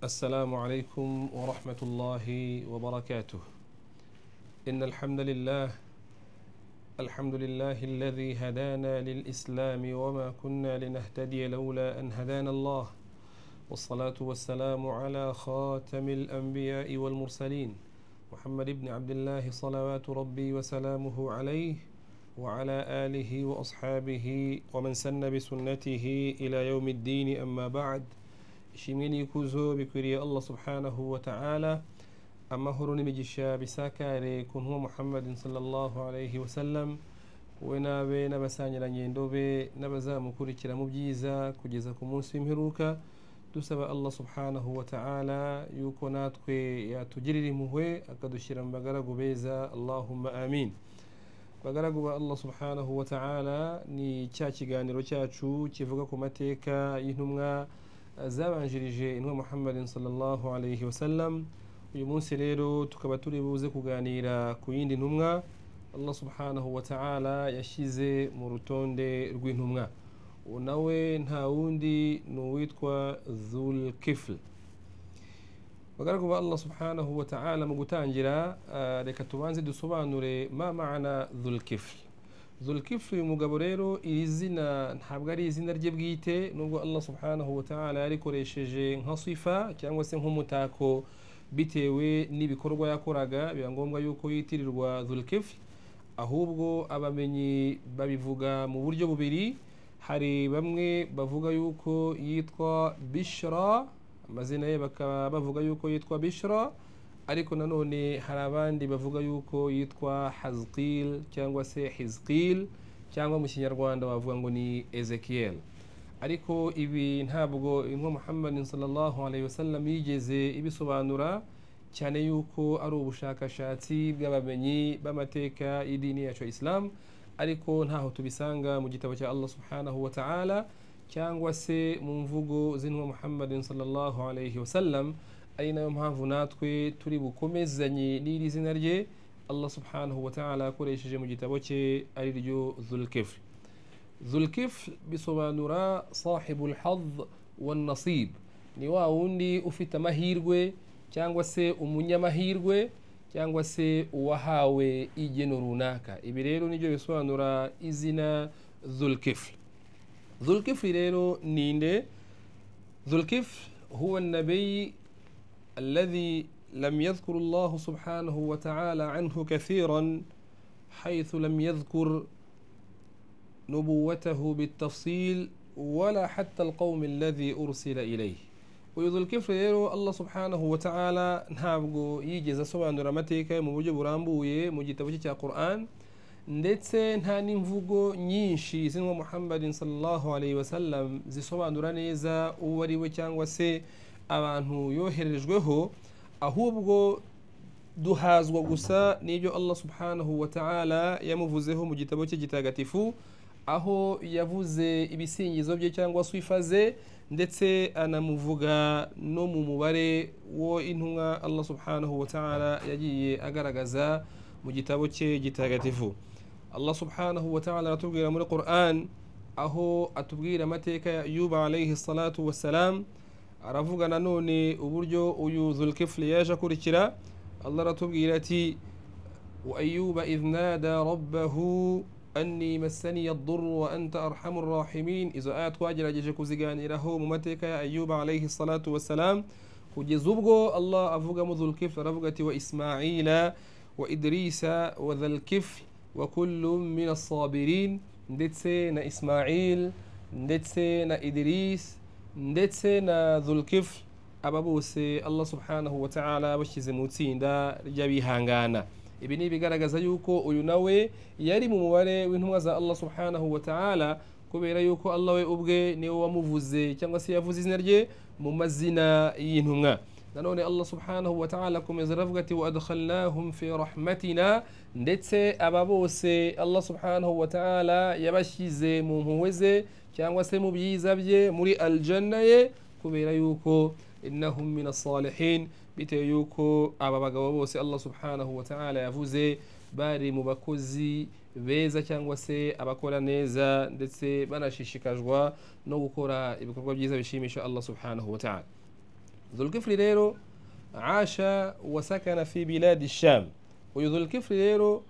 السلام عليكم ورحمة الله وبركاته إن الحمد لله الحمد لله الذي هدانا للإسلام وما كنا لنهتدي لولا أن هدانا الله والصلاة والسلام على خاتم الأنبياء والمرسلين محمد بن عبد الله صلوات ربي وسلامه عليه وعلى آله وأصحابه ومن سن بسنته إلى يوم الدين أما بعد ishimwe kuzo bikwiriye allah subhanahu wa ta'ala amahoro n'imigisha bisakare ku ntumwa muhammadin sallallahu alayhi wa sallam we n'abe n'abasangirangendo be n'abazamukurikira mu byiza kugeza ku munsi w'imperuka dusaba allah subhanahu wa ta'ala yuko natwe yatugirira impuhwe akadushyira mu bagaragu beza allahumma amin bagaragu ba allah subhanahu wa ta'ala ni cya kiganiro cyacu kivuga ku mateka y'intumwa zabanjirije intumwa muhammadin sallallahu alayhi wasallam uyu munsi rero tukaba turi buze kuganira ku yindi ntumwa allah subhanahu wa ta'ala yashyize mu rutonde rw'intumwa uwo nawe nta wundi ni uwitwa zul kifl bagaragara ba allah subhanahu wa ta'ala mu gutangira reka tubanze dusobanure ma ma'ana zul kifl zulkifu uyu mugabo rero iri zina ntabwo ari izina rye bwite nubwo allah subhanahu wa ta'ala yarikoresheje nka sifa cyangwa se nk'umutako bitewe n'ibikorwa yakoraga biba ngombwa yuko yitirirwa zulkifu ahubwo abamenyi babivuga mu buryo bubiri hari bamwe bavuga yuko yitwa bishra amazina ye bakaba bavuga yuko yitwa bishra ariko nanone hari abandi bavuga yuko yitwa hazikil cyangwa se hizikil cyangwa mu kinyarwanda bavuga ngo ni ezekiel ariko ibi ntabwo intumwa muhammadin sallallahu alayhi wasallam yigeze ibisobanura cyane yuko ari ubushakashatsi bw'abamenyi b'amateka y'idini yacu ya isilamu ariko ntaho tubisanga mu gitabo cya allah subhanahu wa ta'ala cyangwa se mu mvugo z'intumwa muhammadin sallallahu alayhi wasallam ari nayo mpamvu natwe turi bukomezanye n'iri zina rye allah subhanahu wa ta'ala akoresheje mu gitabo cye ari ryo zulkifl zulkifl bisobanura sahibu lhadh wanasib ni wa wundi ufite amahirwe cyangwa se umunyamahirwe cyangwa se uwahawe igeno runaka ibi rero nibyo bisobanura izina zulkifl zulkifl rero ninde zulkifl huwa nabiyi الذي لم يذكر الله سبحانه وتعالى عنه كثيرا حيث لم يذكر نبوته بالتفصيل ولا حتى القوم الذي أرسل إليه uyu zulkifu rero allah subhanahu wa ta'ala ntabwo yigeze asobanura amateka mu buryo burambuye mu gitabo cye cya quran ndetse nta n'imvugo nyinshi zinwa muhammadin sallallahu alayhi wasallam zisobanura neza uwo ari we cyangwa se abantu yoherejweho ahubwo duhazwa gusa n'ibyo allah subhanahu wa ta'ala yamuvuzeho mu gitabo cye gitagatifu aho yavuze ibisingizo bye cyangwa sifa ze ndetse anamuvuga no mu mubare wo intumwa allah subhanahu wa ta'ala yagiye agaragaza mu gitabo cye gitagatifu allah subhanahu wa ta'ala aratubwira muri quran aho atubwira amateka ya yuba alayhi salatu wassalam aravuga nanone uburyo uyu zulkifli yaje akurikira allah aratubwira ati wa ayuba idh nada rabbahu anni massaniya addurru wa anta arhamu rrahimin izo aya twagerageje kuziganiraho mu mateka ya ayuba alayhi salatu wassalam kugeza ubwo allah avugamo zulkifli aravuga ati wa ismaila wa idrisa wa dhalkifli wa kullu min assabirin ndetse na ismail ndetse na idris ndetse na zulkifu aba bose allah subhanahu wa ta'ala bashyize mu itsinda ry'abihangana ibi ni ibigaragaza yuko uyu nawe yari mu mubare w'intumwa za allah subhanahu wa ta'ala kubera yuko allah we ubwe niwe wamuvuze cyangwa se yavuze izina rye mu mazina y'intumwa nanone allah subhanahu wa ta'ala akomeza aravuga ati wa adkhalnahum fi rahmatina ndetse aba bose allah subhanahu wa ta'ala yabashyize mu mpuhwe ze cyangwa se mu byiza bye muri aljanna ye kubera yuko innahum min asalihin bitewe yuko aba bagabo bose allah subhanahu wa ta'ala yavuze bari mu bakozi beza cyangwa se abakora neza ndetse banashishikajwe no gukora ibikorwa byiza bishimisha allah subhanahu wa ta'ala ذو الكفل ديرو عاش وسكن في بلاد الشام uyu ذو الكفل rero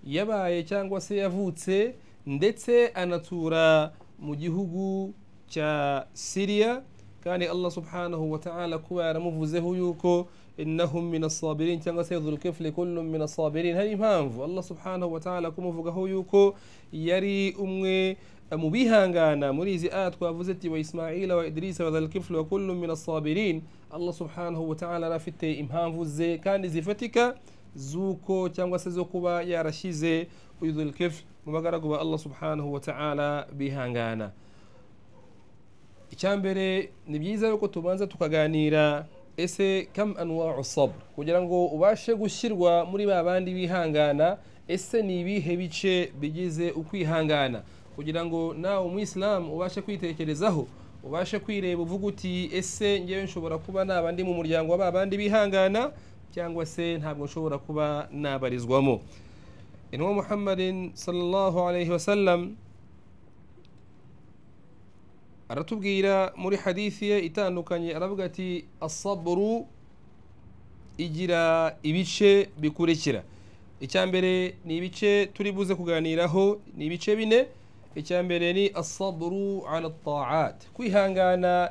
yabaye cyangwa se yavutse ndetse anatura mu gihugu cya siriya kandi allah subhanahu wa ta'ala kuba yaramuvuzeho yuko innahum min asabirin cyangwa se dhulkifli kullum min asabirin hari impamvu allah subhanahu wa ta'ala kumuvugaho yuko yari umwe mu bihangana muri izi aya twavuze ati wa ismaila wa idirisa wa dhulkifli wa kullum min asabirin allah subhanahu wa ta'ala yari afite impamvu ze kandi zifatika z'uko cyangwa se zo kuba yarashyize uyu dhulkifli mu bagaragu ba allah subhanahu wa ta'ala bihangana icyambere ni byiza yuko tubanza tukaganira ese kam anwau sabr kugira ngo ubashe gushyirwa muri ba bandi bihangana ese ni ibihe bice bigize ukwihangana kugira ngo nawe umuyisilamu ubashe kwitekerezaho ubashe kwireba uvuga uti ese ngewe nshobora kuba naba ndi mu muryango wa ba bandi bihangana cyangwa se ntabwo nshobora kuba nabarizwamo inwa muhammadin sallallahu alayhi wasallam aratubwira muri hadithi ye itandukanye aravuga ati asaburu igira ibice bikurikira icya mbere ni ibice turi buze kuganiraho ni ibice bine icya mbere ni asaburu ala taat kwihangana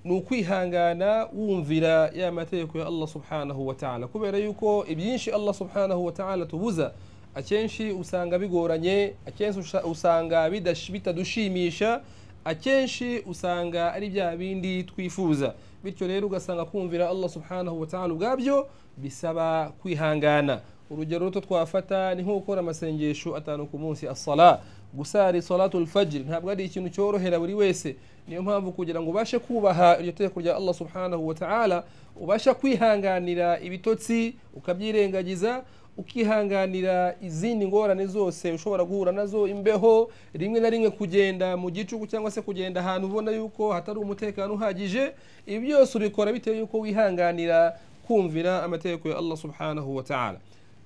ni ukwihangana wumvira ya mategeko ya allah subhanahu wa ta'ala kubera yuko ibyinshi allah subhanahu wa ta'ala tubuza akenshi usanga bigoranye akenshi usanga bitadushimisha akenshi usanga ari bya bindi twifuza bityo rero ugasanga kumvira allah subhanahu wa ta'ala ubwabyo bisaba kwihangana urugero ruto twafata ni nko gukora amasengesho atanu ku munsi asala gusara salatu fajiri ntabwo ari ikintu cyorohera buri wese niyo mpamvu kugira ngo ubashe kubaha iryo tegeko rya allah subhanahu wa ta'ala ubasha kwihanganira ibitotsi ukabyirengagiza ukihanganira izindi ngorane zose ushobora guhura nazo imbeho rimwe na rimwe kugenda mu gicuku cyangwa se kugenda ahantu ubona yuko hatari umutekano uhagije ibi byose ubikora bitewe yuko wihanganira kumvira amategeko ya allah subhanahu wa ta'ala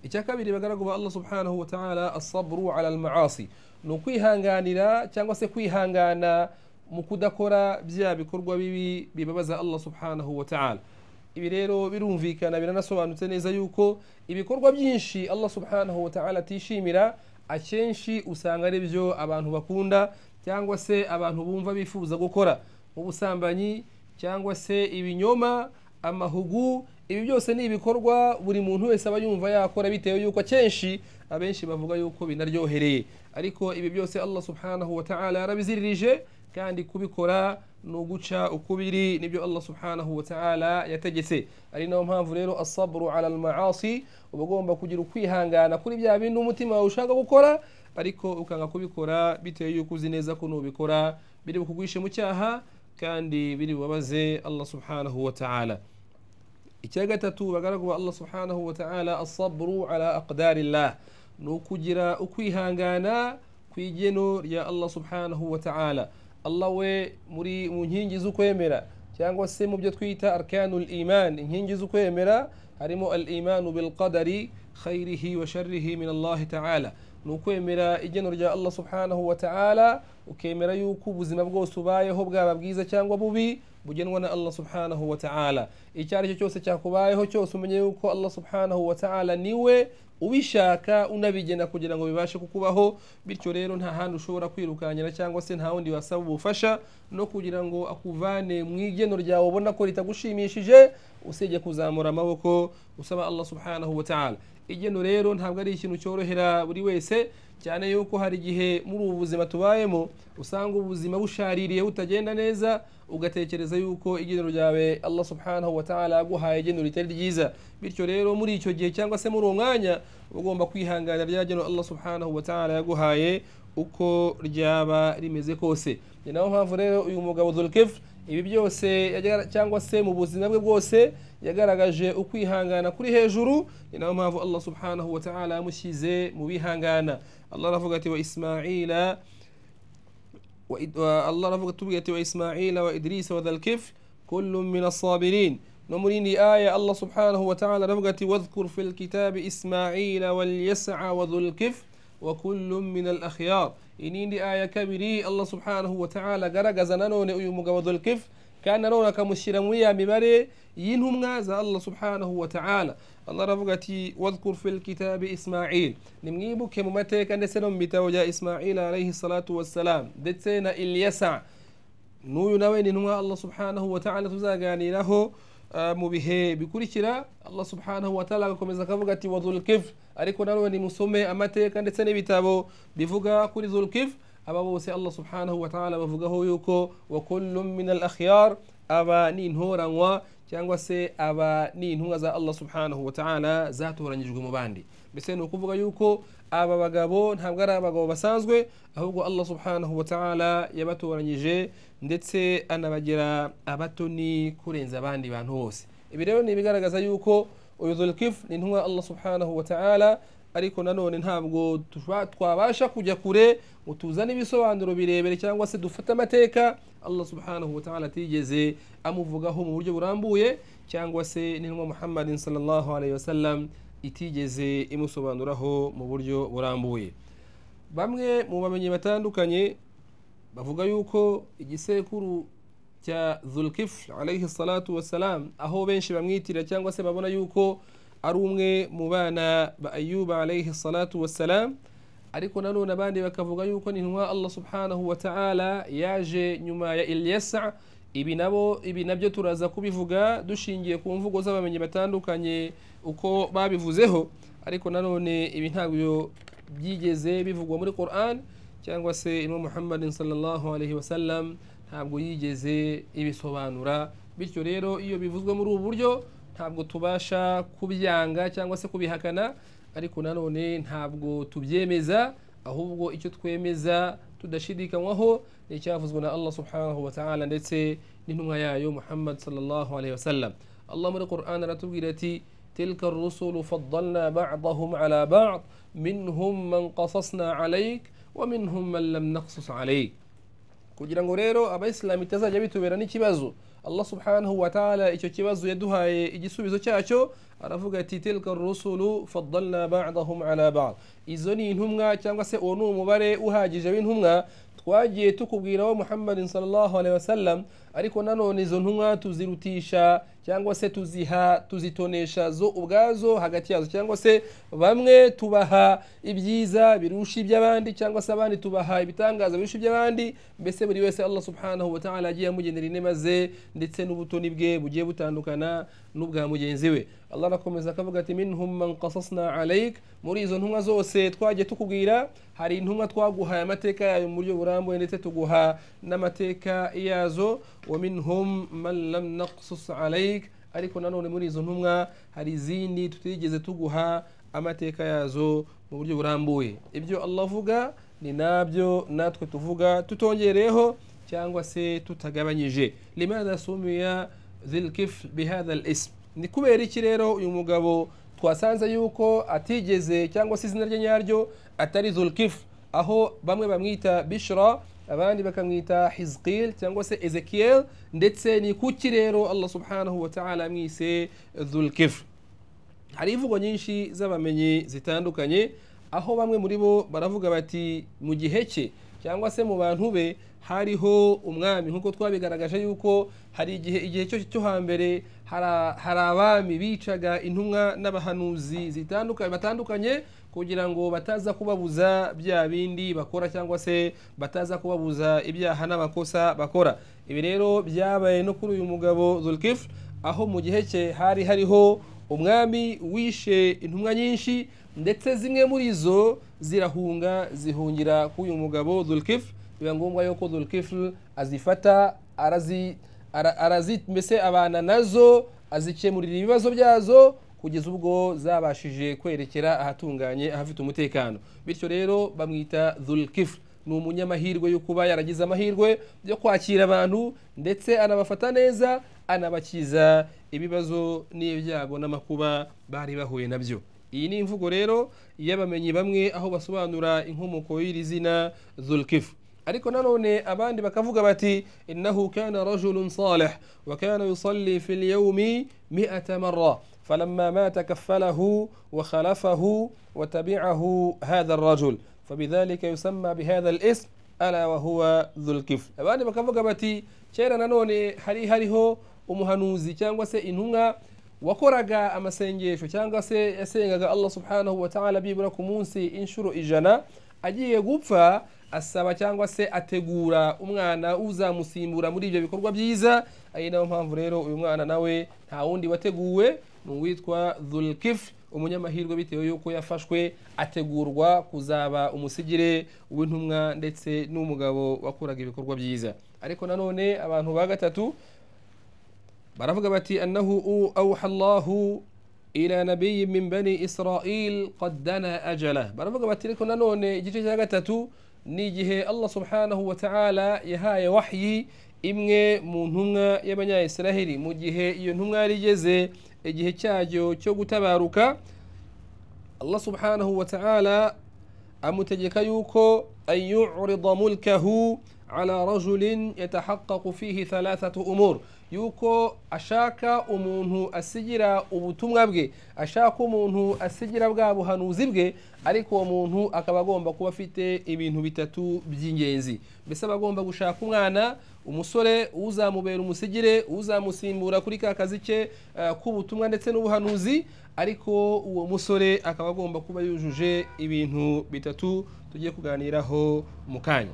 icya kabiri bagaragu ba allah subhanahu wa ta'ala asabru ala almaasi ni ukwihanganira cyangwa se kwihangana mu kudakora bya bikorwa bibi bibabaza allah subhanahu wa ta'ala ibi rero birumvikana biranasobanutse neza yuko ibikorwa byinshi allah subhanahu wa ta'ala atishimira akenshi usanga ari byo abantu bakunda cyangwa se abantu bumva bifuza gukora nk'ubusambanyi cyangwa se ibinyoma amahugu ibi byose ni ibikorwa buri muntu wese aba yumva yakora bitewe yuko akenshi abenshi bavuga yuko binaryohereye ariko ibi byose allah subhanahu wa ta'ala yarabiziririje kandi kubikora ni uguca ukubiri nibyo allah subhanahu wa ta'ala yategetse ari nayo mpamvu rero asabru ala almaasi uba ugomba kugira ukwihangana kuri bya bindi umutima wawe ushaka gukora ariko ukanga kubikora bitewe yuko uzi neza ko nubikora biri bukugwishe mu cyaha kandi biri bubabaze allah subhanahu wa ta'ala icya gatatu bagaragu ba allah subhanahu wa ta'ala asabru ala aqdarillah ni ukugira ukwihangana ku igeno rya allah subhanahu wa ta'ala allah we muri mu nkingi z'ukwemera cyangwa se mu byo twita arkanul iman inkingi z'ukwemera harimo al imanu bilqadari khayrihi wa sharrihi min allahi ta'ala ni ukwemera igeno rya allah subhanahu wa ta'ala ukemera yuko ubuzima bwose ubayeho bwaba bwiza cyangwa bubi bugenwa na allah subhanahu wa ta'ala icyo ari cyo cyose cyakubayeho cyose umenye yuko allah subhanahu wa ta'ala niwe ubishaka unabigena kugira ngo bibashe kukubaho bityo rero nta handi ushobora kwirukankira cyangwa se nta wundi wasaba ubufasha no kugira ngo akuvane mu igeno ryawe ubona ko ritagushimishije usibye kuzamura amaboko usaba allah subhanahu wa ta'ala igeno rero ntabwo ari ikintu cyorohera buri wese cyane yuko hari igihe muri ubu buzima tubayemo usanga ubuzima bushaririye butagenda neza ugatekereza yuko igenero ryawe allah subhanahu wa ta'ala yaguhaye igenero ritari ryiza bityo rero muri icyo gihe cyangwa se muri uwo mwanya ugomba kwihangana rya genero allah subhanahu wa ta'ala yaguhaye uko ryaba rimeze kose ni nayo mpamvu rero uyu mugabo zulkif ibi byose cyangwa se mu buzima bwe bwose yagaragaje ukwihangana kuri hejuru ni nayo mpamvu allah subhanahu wa ta'ala yamushyize mu bihangana allah aravuga ati wa ismaila الله رفق تبقية وإسماعيل وإدريس وذا الكفل كل من الصابرين نمريني آية الله سبحانه وتعالى رفقت واذكر في الكتاب إسماعيل واليسع وذو الكفل وكل من الأخيار إنيني آية كبيري الله سبحانه وتعالى قرق زنانون أيومك وذو الكفل kandi nanone akamushyira muri ya mibare y'intumwa za allah subhanahu wa ta'ala allah aravuga ati wadhkur fil kitabi ismail nimwibuke mu mateka ndetse no mu bitabo bya ismail alayhi salatu wassalam ndetse na ilyasa n'uyu nawe ni intumwa allah subhanahu wa ta'ala tuzaganiraho uh, mu bihe bikurikira allah subhanahu wa ta'ala agakomeza akavuga ati wa dhulkif ariko nanone nimusome amateka ndetse n'ibitabo bivuga kuri dhulkif aba bose allah subhanahu wa ta'ala bavugaho yuko wa kullum min al akhyar aba ni intoranywa cyangwa se aba ni intumwa za allah subhanahu wa ta'ala zatoranyijwe mu bandi mbese ni ukuvuga yuko aba bagabo ntabwo ari abagabo basanzwe ahubwo allah subhanahu wa ta'ala yabatoranyije ndetse anabagira abatoni kurenza abandi bantu bose ibi rero ni ibigaragaza yuko uyu zulkifu ni intumwa allah subhanahu wa ta'ala ariko nanone ntabwo twabasha kujya kure ngo tuzane ibisobanuro birebire cyangwa se dufate amateka allah subhanahu wa ta'ala atigeze amuvugaho mu buryo burambuye cyangwa se n'intumwa muhammadin sallallahu alayhi wasallam itigeze imusobanuraho mu buryo burambuye bamwe mu bamenyi batandukanye bavuga yuko igisekuru cya zulkifl alayhi salatu wassalam aho benshi bamwitira cyangwa se babona yuko ari umwe mu bana ba ayuba alayhi salatu wassalam ariko nanone abandi bakavuga yuko ni intumwa allah subhanahu wa ta'ala yaje nyuma ya ilyasa ibi nabo ibi nabyo turaza kubivuga dushingiye ku mvugo z'abamenyi batandukanye uko babivuzeho ariko nanone ibi ntabwo byigeze bivugwa muri quran cyangwa se intumwa muhammadin sallallahu alayhi wasallam ntabwo yigeze ibisobanura bityo rero iyo bivuzwe muri ubu buryo ntabwo tubasha kubyanga cyangwa se kubihakana ariko nanone ntabwo tubyemeza ahubwo icyo twemeza tudashidikanywaho ni icyavuzwe na allah subhanahu wa ta'ala ndetse n'intumwa yayo muhammad sallallahu alayhi wasallam allah muri quran aratubwira ati تلك الرسل فضلنا بعضهم على بعض منهم من قصصنا عليك ومنهم من لم نقصص عليك kugira ngo rero abayisilamu itazajya bitubera n'ikibazo allah subhanahu wa ta'ala icyo kibazo yaduhaye igisubizo cyacyo aravuga ati tilka rusulu faddalna ba'dahum ala ba'd izo ni intumwa cyangwa se uwo ni umubare uhagije w'intumwa twagiye tukubwira wa muhammadin sallallahu alaihi wasallam ariko nanone izo ntumwa tuzirutisha cyangwa se tuziha tuzitonesha zo ubwazo hagati yazo cyangwa se bamwe tubaha ibyiza birusha iby'abandi cyangwa se abandi tubaha ibitangaza birusha iby'abandi mbese buri wese allah subhanahu wa ta'ala agiye amugenera inema ze ndetse n'ubutoni bwe bugiye butandukana n'ubwa mugenzi we allah arakomeza akavuga ati minhum man qasasna alaik muri izo ntumwa zose twagiye tukubwira hari intumwa twaguhaye amateka yayo mu buryo burambuye ndetse tuguha n'amateka yazo wa minhum man lam naqsus alaik ariko nanone muri izo ntumwa hari izindi tutigeze tuguha amateka yazo mu buryo burambuye ibyo allah avuga ni nabyo natwe tuvuga tutongereyeho cyangwa se tutagabanyije limadha sumiya zilkif bihadha al ism ni kubera iki rero uyu mugabo twasanze yuko atigeze cyangwa se izina rye nyaryo atari zulkifu aho bamwe bamwita bishra abandi bakamwita hizqil cyangwa se ezekiel ndetse ni kuki rero allah subhanahu wa ta'ala amwise dhulkifr hari imvugo nyinshi z'abamenyi zitandukanye aho bamwe muri bo baravuga bati mu gihe cye cyangwa se mu bantu be hariho umwami nk'uko twabigaragaje yuko hari igihe igihe cyo cyo hambere hari abami bicaga intumwa n'abahanuzi zitandukanye batandukanye kugira ngo bataza kubabuza bya bindi bakora cyangwa se bataza kubabuza ibyaha n'amakosa bakora ibi rero byabaye no kuri uyu mugabo zulkifu aho mu gihe cye hari hariho umwami wishe intumwa nyinshi ndetse zimwe muri zo zirahunga zihungira k'uyu mugabo zulkifu biba ngombwa yuko zulkifu azifata arazi mbese abana nazo azikemurira ibibazo byazo kugeza ubwo zabashije kwerekera ahatunganye ahafite umutekano bityo rero bamwita zulkifu ni umunyamahirwe yo kuba yaragize amahirwe yo kwakira abantu ndetse anabafata neza anabakiza ibibazo n'ibyago n'amakuba bari bahuye nabyo iyi ni imvugo rero y'abamenyi bamwe aho basobanura inkomoko y'iri zina zulkifu ariko nanone abandi bakavuga bati innahu kana rajulun salih wa kana yusalli fi lyawmi miata marra falamma mata kafalahu wa khalafahu wa tabicahu hadha arrajul فبذلك يسمى بهذا الاسم ala wahuwa dhulkifl abandi bakavuga bati kera nanone hari hariho umuhanuzi cyangwa se intumwa wakoraga amasengesho cyangwa se yasengaga allah subhanahu wataala byibura ku munsi inshuro ijana agiye gupfa asaba cyangwa se ategura umwana uzamusimbura muri ibyo bikorwa byiza ari nayo mpamvu rero uyu mwana nawe nta wundi wateguwe ni uwitwa dhulkifl umunyamahirwe bitewe yuko yafashwe ategurwa kuzaba umusigire w'intumwa ndetse n'umugabo wakoraga ibikorwa byiza ariko nanone abantu ba gatatu baravuga bati annahu awha allahu ila nabiyi min bani israil qad dana ajala baravuga bati ariko nanone igice cya gatatu ni igihe allah subhanahu wa ta'ala yahaye wahyi imwe mu ntumwa y'abanyayisiraheli mu gihe iyo ntumwa yari igeze igihe cyayo cyo gutabaruka allah subhanahu wa ta'ala amutegeka yuko an yurida mulkahu ala rajulin yatahaqaqu fihi thalathatu umur yuko ashaka umuntu asigira ubutumwa bwe ashaka umuntu asigira bwa buhanuzi bwe ariko uwo muntu akaba agomba kuba afite ibintu bitatu by'ingenzi mbese aba agomba gushaka umwana umusore uzamubera umusigire uzamusimbura kuri ka kazi ke k'ubutumwa ndetse n'ubuhanuzi ariko uwo musore akaba agomba kuba yujuje ibintu bitatu tugiye kuganiraho mu kanya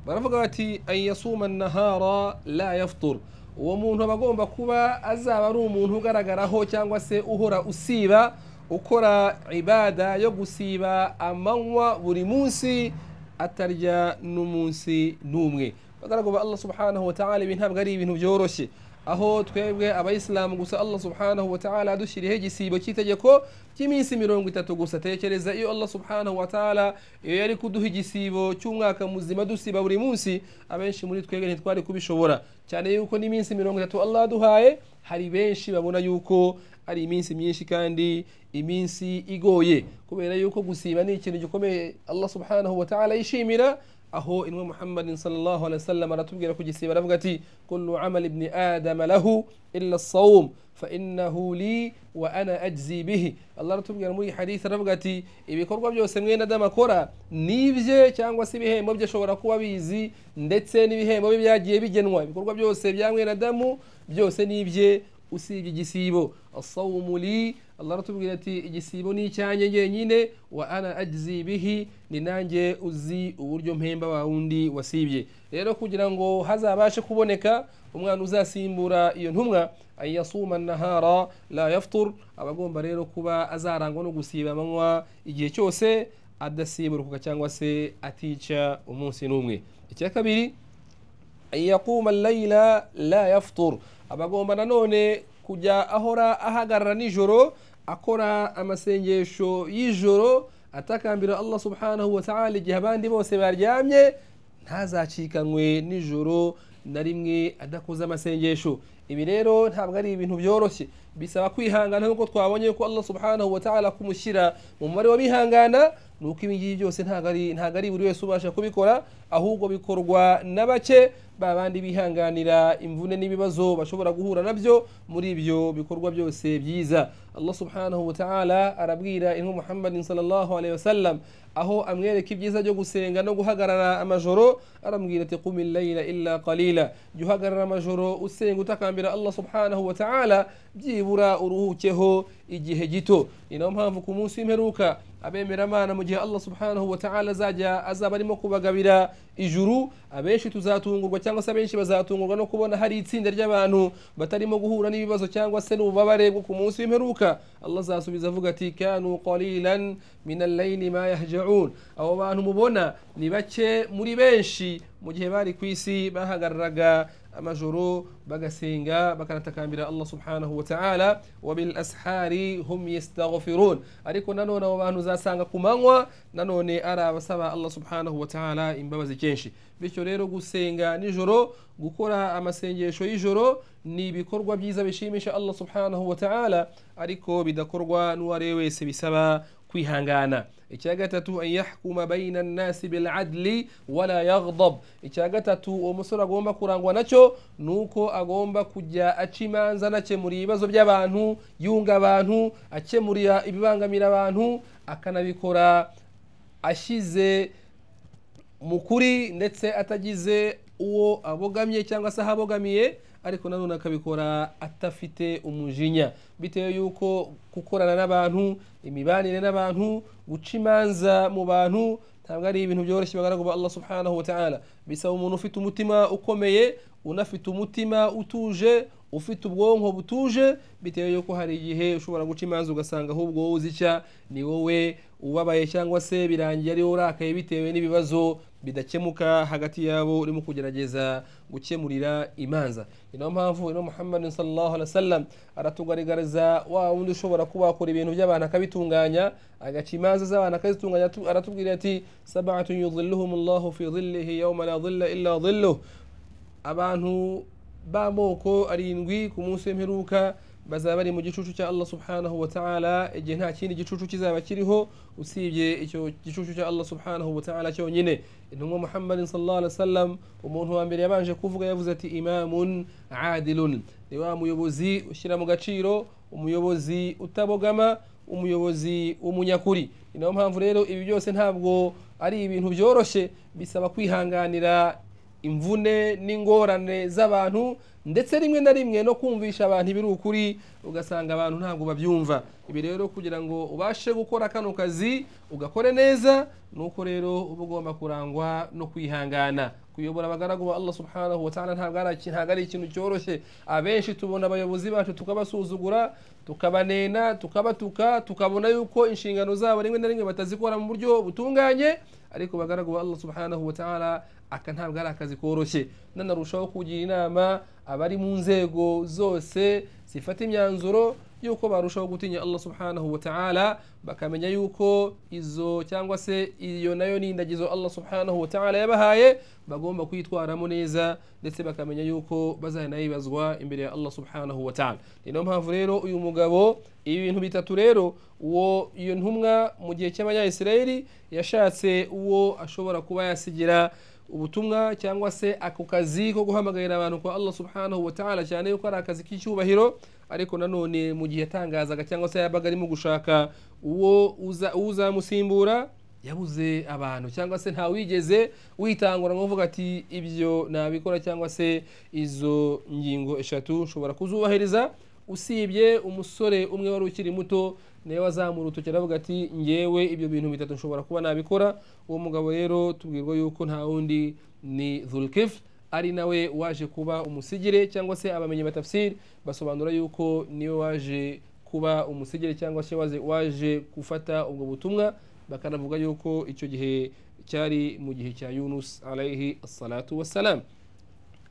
baravuga bati ayasuma nahara la yafutura uwo muntu aba agomba kuba azaba ari umuntu ugaragaraho cyangwa se uhora usiba ukora ibada yo gusiba amanywa buri munsi atarya n'umunsi n'umwe bagaragaza allah subhanahu wa ta'ala ibi ntabwo ari ibintu byoroshye aho twebwe abayisilamu gusa allah subhanahu wa ta'ala adushyiriyeho igisibo cy'itegeko cy'iminsi mirongo itatu gusa tekereza iyo allah subhanahu wa ta'ala iyo yari kuduha igisibo cy'umwaka muzima dusiba buri munsi abenshi muri twebwe ntitwari kubishobora cyane yuko n'iminsi mirongo itatu allah aduhaye hari benshi babona yuko ari iminsi myinshi kandi iminsi igoye kubera yuko gusiba ni ikintu gikomeye allah subhanahu wa ta'ala yishimira aho inwe muhammadin sallallahu alaihi wasallam aratubwira ku gisiba aravuga ati kullu amali ibni adama lahu illa sawum fa innahu li wa ana ajzi bihi allah aratubwira muri hadith aravuga ati ibikorwa byose mwene adamu akora nibye cyangwa se ibihembo bye ashobora kuba bizi ndetse n'ibihembo bye byagiye bigenwa ibikorwa byose bya mwene adamu byose nibye usibye igisibo asawumu li allah aratubwira ati igisibo ni icyanjye ngenyine wa ana ajizi bihi ni nanjye uzi uburyo mpemba wa wundi wasibye rero kugira ngo hazabashe kuboneka umwana uzasimbura iyo ntumwa ayasuma nahara la yafutur aba agomba rero kuba azarangwa no gusiba amanywa igihe cyose adasiburuka cyangwa se atica umunsi n'umwe icya kabiri yakuma layila la yafutur aba agomba nanone kujya ahora ahagarara nijoro akora amasengesho y'ijoro atakambira allah subhanahu wa ta'ala igihe abandi bose baryamye ntazacikanwe nijoro na rimwe adakoze amasengesho ibi rero ntabwo ari ibintu byoroshye bisaba kwihangana nk'uko twabonye ko allah subhanahu wa ta'ala kumushyira mu mubare w'abihangana ni uko ibi ngibi byose ntabwo ari buri wese ubasha kubikora ahubwo bikorwa na bake ba bandi bihanganira imvune n'ibibazo bashobora guhura nabyo muri ibyo bikorwa byose byiza allah subhanahu wa ta'ala arabwira intumwa muhammadin sallallahu alaihi wasallam aho amwereka ibyiza byo gusenga no guhagarara amajoro aramubwira ati qumi layla illa qalila jya uhagarara amajoro usenga utakambira allah subhanahu wa ta'ala byibura uruhukeho igihe gito ni nayo mpamvu ku munsi w'imperuka abemeramana mu gihe allah subhanahu wa ta'ala azajya azaba arimo kubagabira ijuru abenshi tuzatungurwa cyangwa se abenshi bazatungurwa no kubona hari itsinda ry'abantu batarimo guhura n'ibibazo cyangwa se n'ububabare bwo ku munsi w'imperuka allah azasubiza avuga ati kanu qalilan min allayli ma yahjaun abo bantu mubona ni bake muri benshi mu gihe bari ku isi bahagararaga amajoro bagasenga bakanatakambira allah subhanahu wa ta'ala wa bil ashari hum yastaghfirun ariko nanone abo bantu uzasanga ku manywa nanone ari abasaba allah subhanahu wa ta'ala imbabazi kenshi bityo rero gusenga nijoro gukora amasengesho y'ijoro ni ibikorwa byiza bishimisha allah subhanahu wa ta'ala ariko bidakorwa n'uwariwe wese bisaba kwihangana icya gatatu an yahkuma bayina nnasi biladli wala yaghdab icya gatatu uwo musore agomba kurangwa nacyo ni uko agomba kujya aca imanza anakemura ibibazo by'abantu yunga abantu akemurira ibibangamira abantu akanabikora ashyize mukuri ndetse atagize uwo abogamye cyangwa se aho abogamiye ariko nanone akabikora atafite umujinya bitewe y'uko gukorana n'abantu imibanire n'abantu guca imanza mu bantu ntabwo ari ibintu byoroshye bagaragu ba Allah subhanahu wa ta'ala bisaba umuntu ufite umutima ukomeye unafite umutima utuje ufite ubwonko butuje bitewe y'uko hari igihe ushobora guca imanza ugasanga ahubwo wowe uzi icya ni wowe ubabaye cyangwa se birangiye ari wowe urakaye bitewe n'ibibazo bidakemuka hagati yabo urimo kugerageza gukemurira imanza ni nayo mpamvu ino muhammad sallallahu alaihi wasallam aratugaragariza wa wundi ushobora kuba wakora ibintu by'abantu akabitunganya agaca imanza z'abantu akazitunganya atu- aratubwira ati sabatun yudhilluhumullahu fi dhillihi yawma la dhilla illa dhilluh abantu b'amoko arindwi ku munsi w'imperuka bazaba bari mu gicucu cya Allah subhanahu wa ta'ala igihe nta kindi gicucu kizaba kiriho usibye icyo gicucu cya Allah subhanahu wa ta'ala cyonyine intumwa Muhammad sallallahu alaihi wasallam umuntu wa mbere yabanje kuvuga yavuze ati imamun adilun ni wa muyobozi ushyira mu gaciro umuyobozi utabogama umuyobozi w'umunyakuri ni nayo mpamvu rero ibi byose ntabwo ari ibintu byoroshye bisaba kwihanganira imvune n'ingorane z'abantu ndetse rimwe na rimwe no kumvisha abantu ibiri ukuri ugasanga abantu ntabwo babyumva ibi rero kugira ngo ubashe gukora kano kazi ugakore neza ni uko rero uba ugomba kurangwa no kwihangana kuyobora abagaragu ba Allah subhanahu wa ta'ala ntabwo ari iki- ntabwo ari ikintu cyoroshye abenshi tubona abayobozi bacu tukabasuzugura tukabanena tukabatuka tukabona yuko inshingano zabo rimwe na rimwe batazikora mu buryo butunganye ariko bagaragu ba Allah subhanahu wa ta'ala aka ntabwo ari akazi koroshye nanarushaho kugira inama abari mu nzego zose zifata imyanzuro yuko barushaho gutinya Allah subhanahu wa ta'ala bakamenya yuko izo cyangwa se iyo nayo ni indagizo Allah subhanahu wa ta'ala yabahaye bagomba kwitwaramo neza ndetse bakamenya yuko bazanayibazwa imbere ya Allah subhanahu wa ta'ala ni nayo mpamvu rero uyu mugabo ibi bintu bitatu rero uwo iyo ntumwa mu gihe cy'abanyayisirayeli yashatse uwo ashobora kuba yasigira ubutumwa cyangwa se ako kazi ko guhamagarira abantu kwa Allah subhanahu wa ta'ala cyane yuko ari akazi k'icyubahiro ariko nanone mu gihe yatangazaga cyangwa se yabaga arimo gushaka uwo uza- uzamusimbura yabuze abantu cyangwa se nta wigeze witangura ngo uvuga ati ibyo nabikora cyangwa se izo ngingo eshatu ushobora kuzubahiriza usibye umusore umwe wari ukiri muto nawe wazamura urutoki aravuga ati ngewe ibyo bintu bitatu nshobora kuba nabikora uwo mugabo rero tubwirwa yuko nta wundi ni dhulkifu ari nawe waje kuba umusigire cyangwa se abamenyi batafsiri basobanura yuko niwe waje kuba umusigire cyangwa se waje- waje gufata ubwo butumwa bakanavuga yuko icyo gihe cyari mu gihe cya yunus alayhi salatu wassalam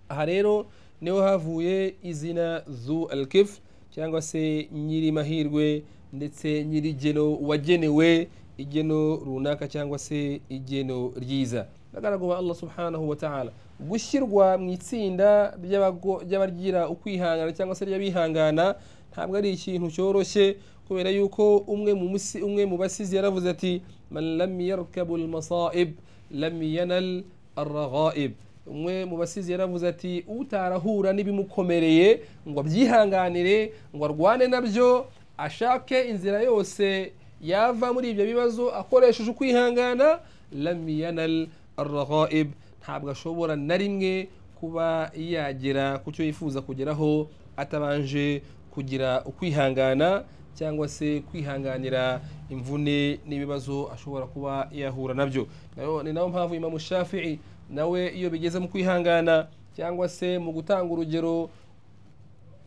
aha rero niho havuye izina zu alkif cyangwa se nyiri mahirwe ndetse nyiri geno wagenewe igeno runaka cyangwa se igeno ryiza bagaragaza Allah subhanahu wa ta'ala gushyirwa mu itsinda by'abago- by'abagira ukwihangana cyangwa se ry'abihangana ntabwo ari ikintu cyoroshye kubera yuko umwe mu musi- umwe mu basizi yaravuze ati man lam yarkabu almasaib lam yanal arraghaib umwe mu basizi yaravuze ati utarahura n'ibimukomereye ngo abyihanganire ngo arwane nabyo ashake inzira yose yava muri ibyo bibazo akoresheje ukwihangana lamiyanal arraghaib ntabwo ashobora na rimwe kuba yagera ku cyo yifuza kugeraho atabanje kugira ukwihangana cyangwa se kwihanganira imvune n'ibibazo ashobora kuba yahura nabyo Nayo- ni nayo mpamvu imamu shafi'i nawe iyo bigeze mu kwihangana cyangwa se mu gutanga urugero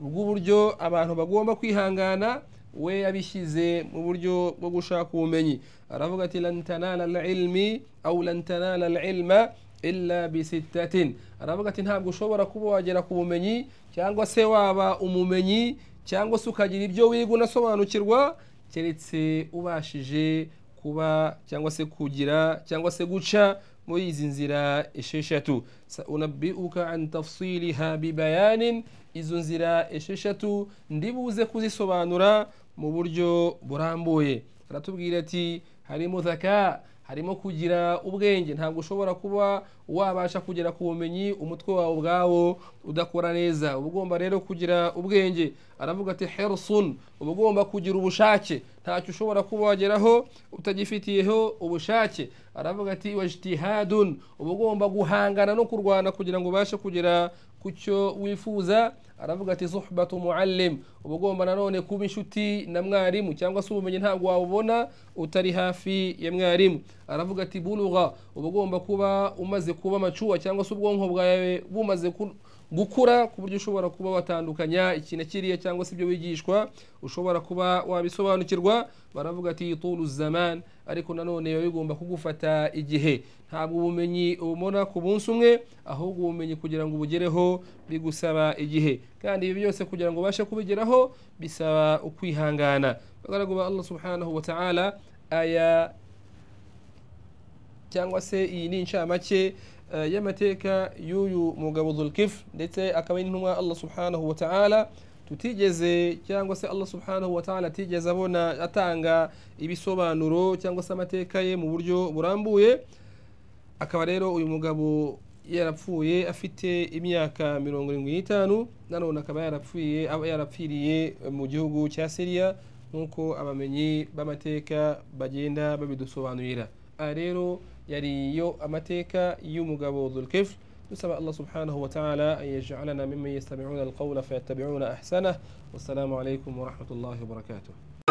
rw'uburyo abantu bagomba kwihangana we yabishyize mu buryo bwo gushaka ubumenyi aravuga ati lan tanala alilmi au lan tanala alilma illa bisittatin aravuga ati ntabwo ushobora kuba wagera ku bumenyi cyangwa se waba umumenyi cyangwa se ukagira ibyo wiga unasobanukirwa keretse ubashije kuba cyangwa se kugira cyangwa se guca muri izi nzira esheshatu saunabiuka an tafsiliha bibayanin izo nzira esheshatu ndibuze kuzisobanura mu buryo burambuye aratubwira ati harimo zaka harimo kugira ubwenge ntabwo ushobora kuba wabasha kugera ku bumenyi umutwe wawe ubwawo udakora neza uba ugomba rero kugira ubwenge aravuga ati herusun uba ugomba kugira ubushake ntacyo ushobora kuba wageraho utagifitiyeho ubushake aravuga ati wajitihadun uba ugomba guhangana no kurwana kugira ngo ubashe kugera ku cyo wifuza aravuga ati suhbatu muallim uba ugomba nanone kuba inshuti na mwarimu cyangwa se ubumenyi ntabwo wabubona utari hafi ya mwarimu aravuga ati buluga uba ugomba kuba umaze kuba amacuwa cyangwa se ubwonko bwawe bumaze ku- gukura ku buryo ushobora kuba watandukanya ikintu kiriya cyangwa se ibyo wigishwa ushobora kuba wabisobanukirwa baravuga ati tulu zaman ariko nanone biba bigomba kugufata igihe ntabwo ubumenyi ububona ku munsi umwe ahubwo ubumenyi kugira ngo ubugereho bigusaba igihe kandi ibi byose kugira ngo ubashe kubigeraho bisaba ukwihangana bagaragu ba allah subhanahu wa ta'ala aya cyangwa se iyi ni inshamake eh, y'amateka y'uyu mugabo zulkifu ndetse akaba ari n'intumwa allah subhanahu wa ta'ala tutigeze cyangwa se allah subhanahu wa ta'ala atigeze abona atanga ibisobanuro cyangwa se amateka ye mu buryo burambuye akaba rero uyu mugabo yarapfuye afite imyaka mirongo irindwi n'itanu nanone akaba yarapfuye aba yarapfiriye mu gihugu cya siriya nk'uko abamenyi b'amateka bagenda babidusobanurira aha rero yari yo amateka y'umugabo zulkifu dusaba allah subhanahu wa ta'ala an yaj'alana mimman yastami'una alqawla fayattabi'una ahsanah wassalamu alaikum warahmatullahi wabarakatuh